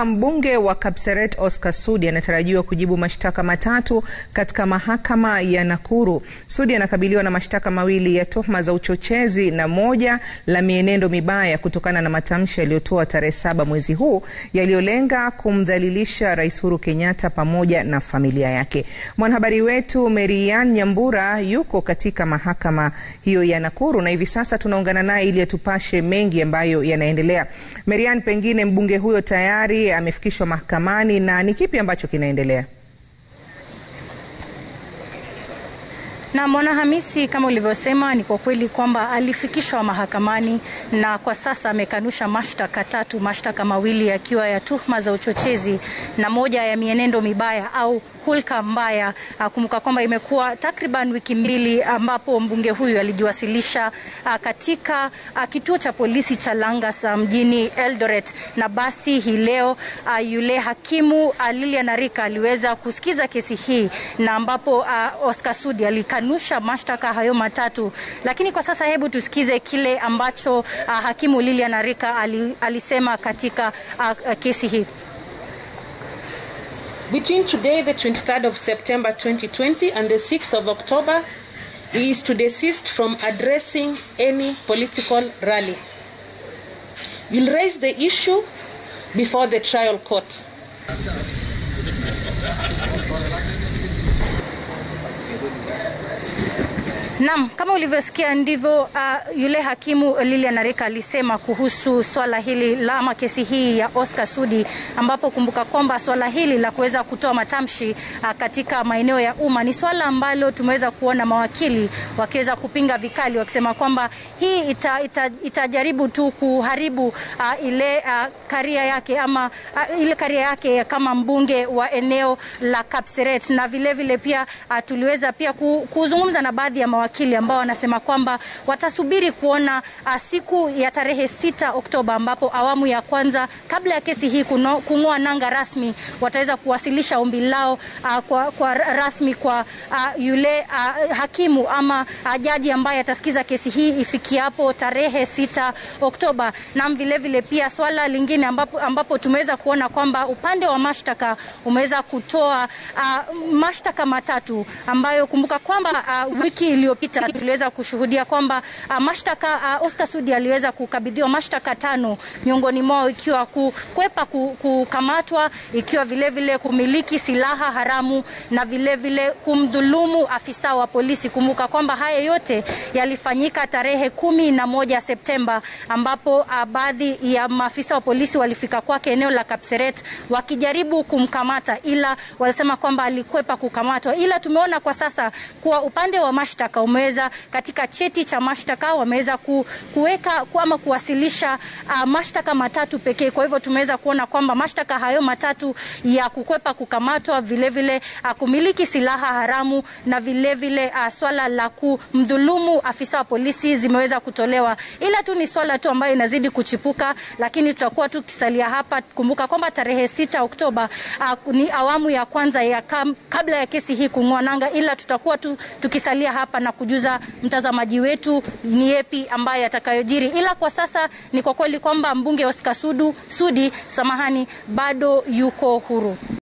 Mbunge wa Kapseret Oscar Sudi anatarajiwa kujibu mashtaka matatu katika mahakama ya Nakuru. Sudi anakabiliwa na mashtaka mawili ya tuhuma za uchochezi na moja la mienendo mibaya kutokana na matamshi yaliyotoa tarehe saba mwezi huu yaliyolenga kumdhalilisha Rais Uhuru Kenyatta pamoja na familia yake. Mwanahabari wetu Marian Nyambura yuko katika mahakama hiyo ya Nakuru na hivi sasa tunaungana naye ili atupashe mengi ambayo yanaendelea. Marian, pengine mbunge huyo tayari amefikishwa mahakamani na ni kipi ambacho kinaendelea? Na Mwanahamisi, kama ulivyosema, ni kwa kweli kwamba alifikishwa mahakamani na kwa sasa amekanusha mashtaka tatu, mashtaka mawili yakiwa ya tuhuma za uchochezi na moja ya mienendo mibaya au hulka mbaya. Kumbuka kwamba imekuwa takriban wiki mbili ambapo mbunge huyu alijiwasilisha katika kituo cha polisi cha Langas mjini Eldoret, na basi hii leo yule hakimu Lilian Arika aliweza kusikiza kesi hii na ambapo Oscar Sudi alikanusha mashtaka hayo matatu, lakini kwa sasa hebu tusikize kile ambacho hakimu Lilian Arika alisema katika kesi hii. Between today, the 23rd of September 2020, and the 6th of October, he is to desist from addressing any political rally. We'll raise the issue before the trial court. Naam, kama ulivyosikia ndivyo uh, yule hakimu Lilian Arika alisema kuhusu swala hili la ama kesi hii ya Oscar Sudi, ambapo kumbuka kwamba swala hili la kuweza kutoa matamshi uh, katika maeneo ya umma ni swala ambalo tumeweza kuona mawakili wakiweza kupinga vikali, wakisema kwamba hii ita, ita, itajaribu tu kuharibu uh, ile uh, karia yake ama uh, ile karia yake kama mbunge wa eneo la Kapseret, na vilevile vile pia uh, tuliweza pia kuzungumza na baadhi ya mawakili ambao wanasema kwamba watasubiri kuona uh, siku ya tarehe sita Oktoba ambapo awamu ya kwanza kabla ya kesi hii kung'oa nanga rasmi wataweza kuwasilisha ombi lao uh, kwa, kwa rasmi kwa uh, yule uh, hakimu ama uh, jaji ambaye atasikiza kesi hii ifikiapo tarehe sita Oktoba. Na vile vile pia swala lingine ambapo, ambapo tumeweza kuona kwamba upande wa mashtaka umeweza kutoa uh, mashtaka matatu ambayo kumbuka kwamba uh, wiki iliyopita tuliweza kushuhudia kwamba uh, mashtaka uh, Oscar Sudi aliweza kukabidhiwa mashtaka tano, miongoni mwao ikiwa kukwepa kukamatwa, ikiwa vilevile vile kumiliki silaha haramu na vilevile vile kumdhulumu afisa wa polisi. Kumbuka kwamba haya yote yalifanyika tarehe kumi na moja Septemba ambapo uh, baadhi ya maafisa wa polisi walifika kwake eneo la Kapseret wakijaribu kumkamata, ila walisema kwamba alikwepa kukamatwa, ila tumeona kwa sasa kuwa upande wa mashtaka umeweza katika cheti cha mashtaka wameweza ku, kuweka ama kuwasilisha uh, mashtaka matatu pekee. Kwa hivyo tumeweza kuona kwamba mashtaka hayo matatu ya kukwepa kukamatwa, vilevile uh, kumiliki silaha haramu na vilevile uh, swala la kumdhulumu afisa wa polisi zimeweza kutolewa, ila tu ni swala tu ambayo inazidi kuchipuka, lakini tutakuwa tukisalia hapa. Kumbuka kwamba tarehe sita Oktoba uh, ni awamu ya kwanza ya kam, kabla ya kesi hii kung'oa nanga, ila tutakuwa tu, tukisalia hapa na kujuza mtazamaji wetu ni yepi ambaye atakayojiri, ila kwa sasa ni kwa kweli kwamba mbunge Oscar Sudu, Sudi samahani, bado yuko huru.